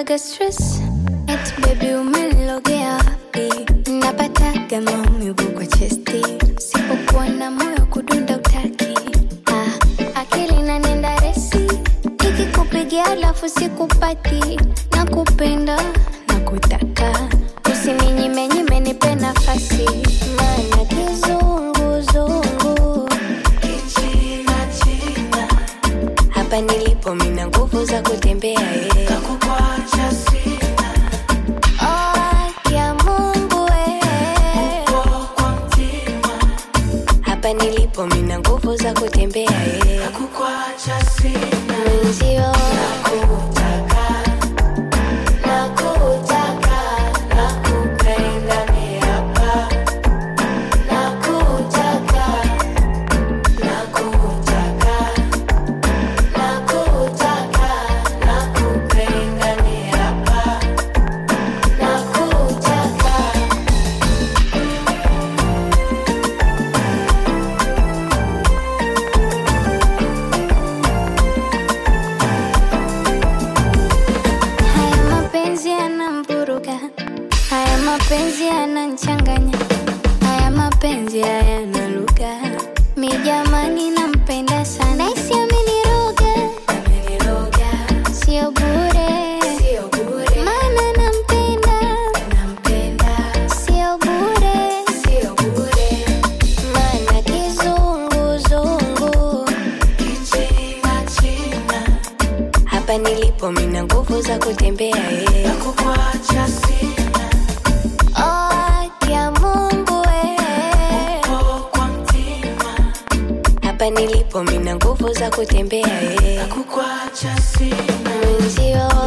naga stress eti baby umenilogea wapi napataga maumivu kwa chesti sipokuwa na moyo kudunda utaki ah, akili nanenda resi ikikupigia alafu sikupati nakupenda nakutaka usininyime nipe nafasi maana kizunguzungu hapa nilipo mina nguvu za kutembea yeah. Oh, ya Mungu eh. hapa nilipo mina nguvu za kutembea yeah. Mwenzio nakutaka, nakupenda ni hapa. Nakutaka, nakutaka, nakutaka, nakupenda ni hapa. Nakutaka. Haya mapenzi yanamvuruga, haya mapenzi yananchanganya, haya mapenzi hayana lugha. Mi jamani, nampenda sana, naisi ameniroga, sio bure, maana nampenda, sio bure, maana kizunguzungu hapa nilipo mina nguvu za kutembea yeah. Oh, ya Mungu eh. hapa nilipo mina nguvu za kutembea yeah. mwenzio